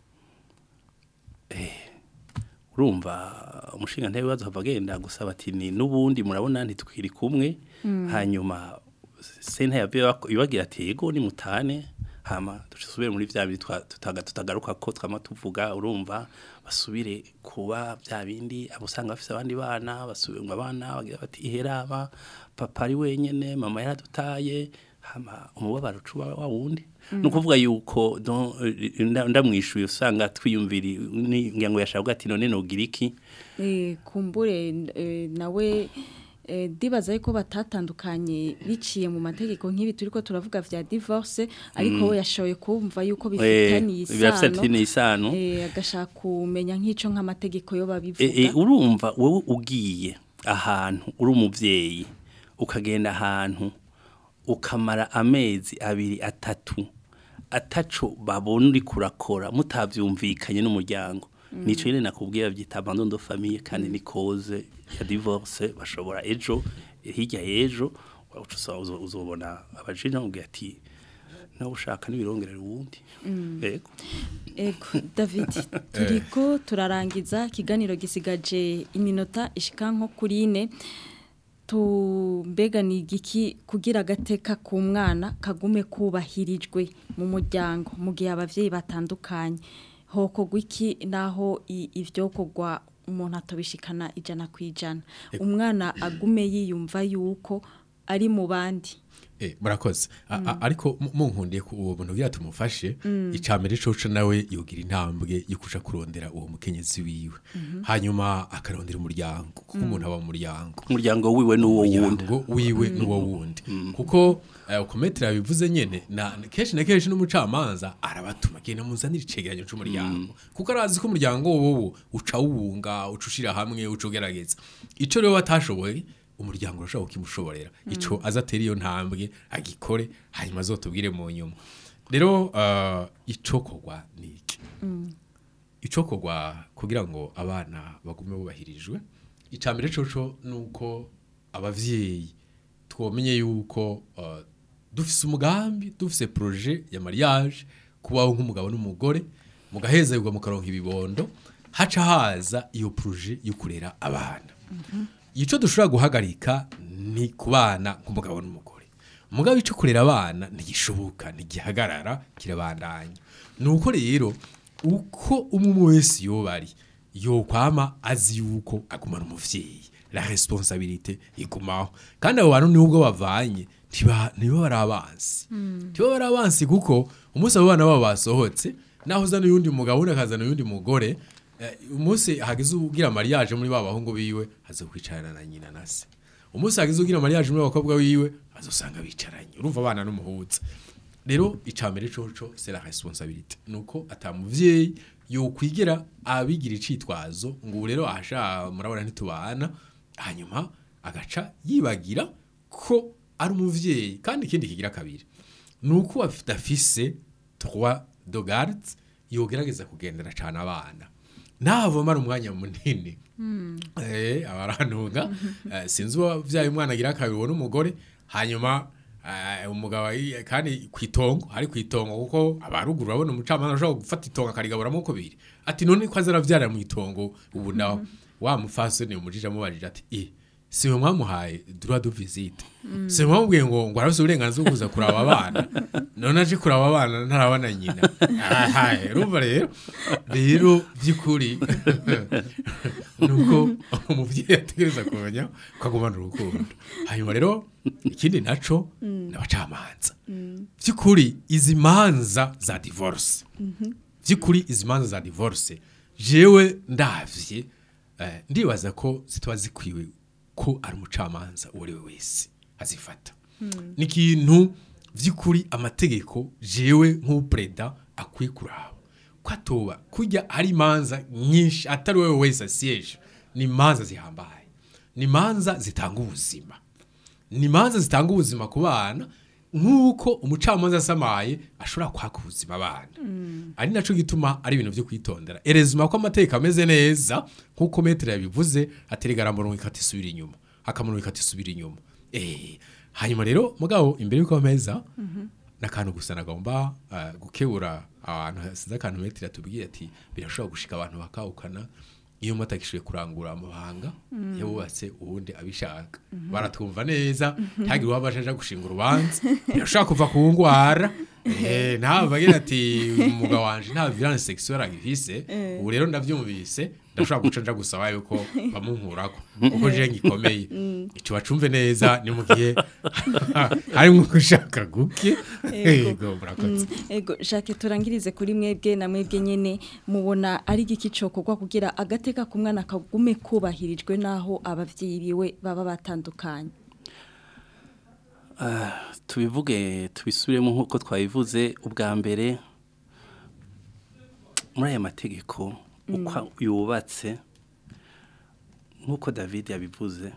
Speaker 4: urumva umushinga ntebe wazo hava agenda gusaba ati ni n'ubundi murabona ntitwiri kumwe hanyuma senta ya ibagira ati yego ni mutane hama dusubire muri bya bindi twa- tutaga- tutagaruka ko twama tuvuga urumva basubire kuba bya bindi abo usanga bafise abandi bana basubire ngo abana bagira bati iheraba papa ari wenyene mama yaradutaye hama umubabaro ucuba wa wundi ni ukuvuga yuko don- nda- ndamwishuye usanga twiyumvira ngira ngo yashaka ati none nogira iki
Speaker 3: Eh, kumbure eh, nawe eh, ndibaza yuko batatandukanye biciye mu mategeko nk'ibi turiko turavuga vya divorce ariko we yashoboye kumva yuko bifitaniye
Speaker 4: birafitaniye isano
Speaker 3: eh, agashaka kumenya nk'ico nk'amategeko yo
Speaker 4: E, e,
Speaker 3: babivuga
Speaker 4: urumva wowe ugiye ahantu uri umuvyeyi ukagenda ahantu ukamara amezi abiri atatu ataco babona uri kurakora mutavyumvikanye n'umuryango nico nyene nakubwira byita abandon de famille kandi ni cause ya divorce bashobora ejo hirya y'ejo uca usa- uzo- uzobona abajene bamubwira ati nawe ushaka n'ibirongerera uwundi yego
Speaker 3: Ego David turiko turarangiza ikiganiro gisigaje iminota ishika nko kuri ine tumbega ni igiki kugira agateka ku mwana kagume kubahirijwe mu muryango mu gihe abavyeyi batandukanye hokogwa iki naho i- ivyo kogwa umuntu atobishikana ijana ku ijana umwana agume yiyumva yuko ari mu bandi
Speaker 6: Eh, murakoze A- a- ariko mu- munkundiye ku uwo muntu ugira tumufashe icambere coco nawe yogira intambwe yo kuja kurondera uwo mukenyezi wiwe hanyuma akarondera umuryango kuko umuntu aba mu muryango
Speaker 4: umuryango wiwe n'uwo wundi
Speaker 6: umuryango wiwe n'uwo wundi kuko eh, uko metero yabivuze nyene na na- kenshi na kenshi n'umucamanza arabatuma genda muzanire icegeranyo c'umuryango kuko arazi ko umuryango wowo uca wuwunga uca ushira hamwe uca ugerageza ico rero batashoboye umuryango urashobora kukimushoborera ico azatera iyo ntambwe agikore hanyuma azotubwire mu nyuma rero uh, icokorwa ni iki icokorwa kugira ngo abana bagume bubahirijwe icambere coco nuko abavyeyi twomenye yuko uh, dufise umugambi dufise projet ya mariage kubaho nk'umugabo n'umugore mugahezerwa mukaronka ibibondo haca haza iyo projet yo kurera abana ico dushobora guhagarika ni kubana nk'umugabo n'umugore umugabo ico kurera abana ntigishoboka ntigihagarara kirabandanya nuko rero uko umwe wese yoba ari yokwama azi yuko agumana umuvyeyi la responsabilité igumaho kandi abo bantu nubwo bavanye ntiba ntiba bari abansi ntiba bari abansi kuko umunsi abo bana babo basohotse naho uzana uyundi mugabo undi akazana uyundi mugore eh, umunsi hagize ugira mariage muri ba bahungu biwe haza kwicarana na nyina na se umunsi hagize ugira mariage muri abakobwa biwe azosanga bicaranye urumva abana n'umuhuza rero icambere coco c'est la responsabilité nuko atamuvyeyi yokwigera abigira icitwazo ngo ubu rero ahasha murabona ntitubana hanyuma agaca yibagira ko ari umuvyeyi kandi ikindi kigira kabiri nuko afise trois de garde yogerageza kugendera cane abana navomara umwanya munini eh abarantunga eh, sinzi uwavyaye umwana agira akabibona umugore hanyuma eh, umugabo ari- kandi kwitongo ari kwitongo kuko abaruguru babona umucamanza ashobora gufata itongo akarigaburamo kubiri ati none ko azaravyara mu itongo ubu naho wa mufasoni umujije amubajije ati eh siwe mwamuhaye droit de visite siwe mwamubwiye ngo ngo arafise uburenganzira bwo kuza kuraba abana none aje kuraba abana ntarabana nyina ahaye urumva rero rero by'ukuri nuko umuvyeyi ategereza kumenya ko agumana urukundo hanyuma rero ikindi naco n'abacamanza by'ukuri izi manza za divorce by'ukuri izi manza za divorce jewe ndavye eh, ndibaza ko zitaba zikwiwe ko ari umucamanza uwo ari we wese azifata ni ikintu by'ukuri amategeko jewe nk'upreda akwiye kuraba ko atoba kujya hari imanza nyinshi atari wowe wese asiyeje ni imanza zihambaye ni imanza zitanga ubuzima ni imanza zitanga ubuzima ku bana nk'uko umucamanza asamaye ashobora kwaka ubuzima abana ari nacyo gituma ari ibintu byo kwitondera erezima ko amategeko ameze neza nk'uko metero yabivuze aterega aramurongo ikata isubira inyuma akamurongo ikata isubira inyuma eh hanyuma rero mugabo imbere y'uko ameza n'akantu gusa nagomba uh, gukebura abantu hasize akantu metero atubwiye ati birashobora gushika abantu bakawukana iyo mutagishoboye kurangura amabanga yabubatse ubundi abishaka baratwumva neza ntagire uwabasha aja gushinga urubanza birashobora kuva ku ngwara eh ntabwo bagira ati umugabo wanje nta violence sexuelle agifise ubu rero ndavyumvise ndashobora guca nja gusaba yuko bamunkurako kuko je ngikomeye ico bacumve neza ni mu gihe harimwo gushaka guke yego murakoze
Speaker 3: Ego Jacques turangirize kuri mwebwe na mwebwe nyene mubona ari igiki cokorwa kugira agateka ku mwana kagume kubahirijwe naho abavyeyi biwe baba batandukanye.
Speaker 4: tubivuge tubisubiremo nk'uko twabivuze ubwa mbere muri aya mategeko uko yubatse nk'uko david yabivuze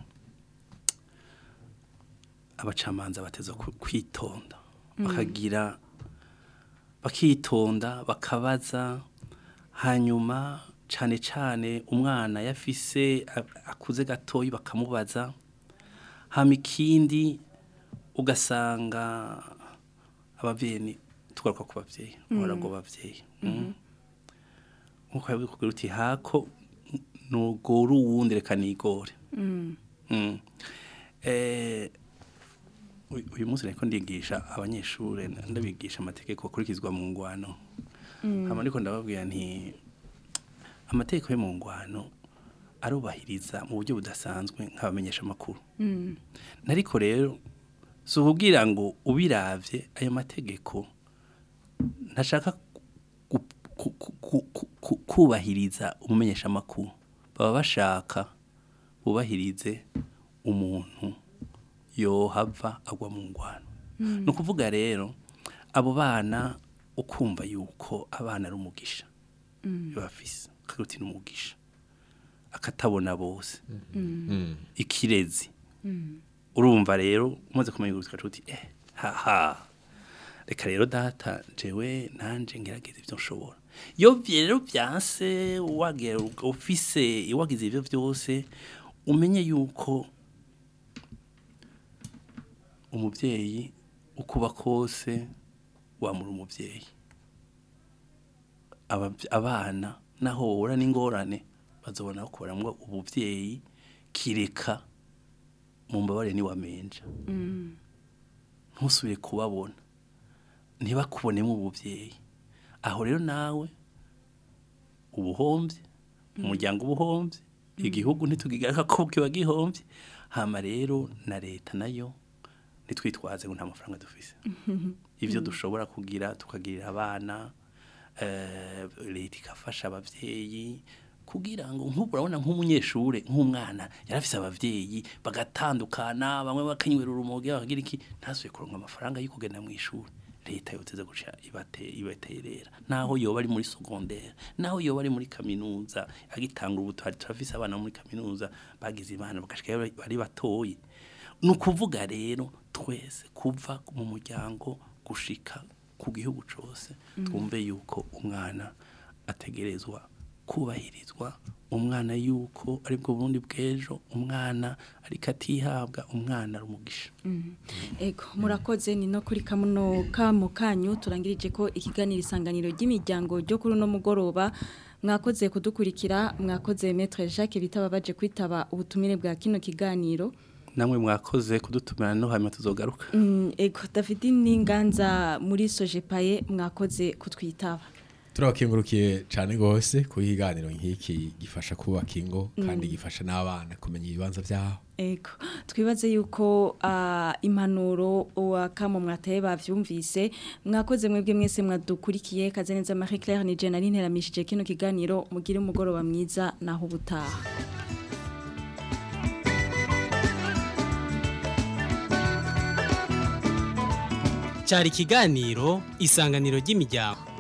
Speaker 4: abacamanza bateza ku- kwitonda bakagira bakitonda bakabaza hanyuma cyane cyane umwana yafise a- akuze gatoyi bakamubaza hama ikindi ugasanga abavyeyi ni tugaruka ku bavyeyi ngo bavyeyi mm. nkuko yabikubwira uti hako nugora uwundi reka nigore Mm. Eh, uyu- uyu munsi nariko ndigisha abanyeshure ndabigisha amategeko akurikizwa mu ngwano hama ndiko ndababwira nti amategeko yo mu ngwano arubahiriza mu buryo budasanzwe nk'abamenyesha amakuru nariko rero si ukubwira ngo ubiravye ayo mategeko ntashaka ku- ku- ku- ku- ku- ku- kubahiriza umumenyesha amakuru baba bashaka bubahirize umuntu yohava agwa mu ngwano ni ukuvuga rero abo bana ukumva yuko abana ari umugisha bafise akaruti n'umugisha akatabona bose ikirezi urumva rero umaze kumenya gusa uti eh haha reka rero data jewe nanje ngerageza ibyo nshobora iyo vye rero byanse wagera ufise wagize ibyo byose umenye yuko umubyeyi ukuba kose wamura umubyeyi Abavy- abana naho wohura n'ingorane bazobona bakoramwo ubuvyeyi kireka mu mbabare niwamenja ntusubire kubabona ntibakubonemo ubuvyeyi aho rero nawe ubuhombye umuryango ubuhombye igihugu ntitugigaruka ko kiba gihombye hama rero na leta nayo nitwitwaze ngo nta mafaranga dufise ivyo dushobora kugira tukagirira abana eh, leta igafasha abavyeyi kugira ngo nk'ubu urabona nk'umunyeshure nk'umwana yarafise abavyeyi bagatandukana bamwe bakanywera urumogi bakagira iki ntasubiye kuronka amafaranga yo kugenda mu ishuri leta yoteze guca ibate ibaterera naho yoba ari muri secondaire naho yoba ari muri kaminuza agitanga ubuto hari turafise abana muri kaminuza bagize imana bagashika bari batoyi ni ukuvuga rero twese kuva mu muryango gushika ku gihugu cyose twumve yuko umwana ategerezwa kubahirizwa umwana yuko aribwo bundi bw'ejo umwana ariko atihabwa umwana ari umugisha
Speaker 3: Ego murakoze ni no kuri kamuno kamo kanyu turangirije ko ikiganiro isanganiro ry'imiryango ryo kuri uno mugoroba mwakoze kudukurikira mwakoze Maître Jacques bitaba baje kwitaba ubutumire bwa kino kiganiro
Speaker 4: namwe mwakoze kudutumira no hanyuma tuzogaruka
Speaker 3: Mm, ego David Ninganza muri Sojepaye mwakoze kutwitaba
Speaker 6: turabakengurukiye cyane rwose ku ikiganiro nk'iki gifasha kubaka ingo kandi gifasha n'abana kumenya ibibanza byabo
Speaker 3: Ego twibaze yuko ah, impanuro wa kamo mwataye bavyumvise mwakoze mwebwe mwese mwadukurikiye kaze neza Marie Claire ni je nari nteramishije kino kiganiro mugire umugoroba mwiza naho ubutaha
Speaker 1: cyari ikiganiro isanganiro ry'imiryango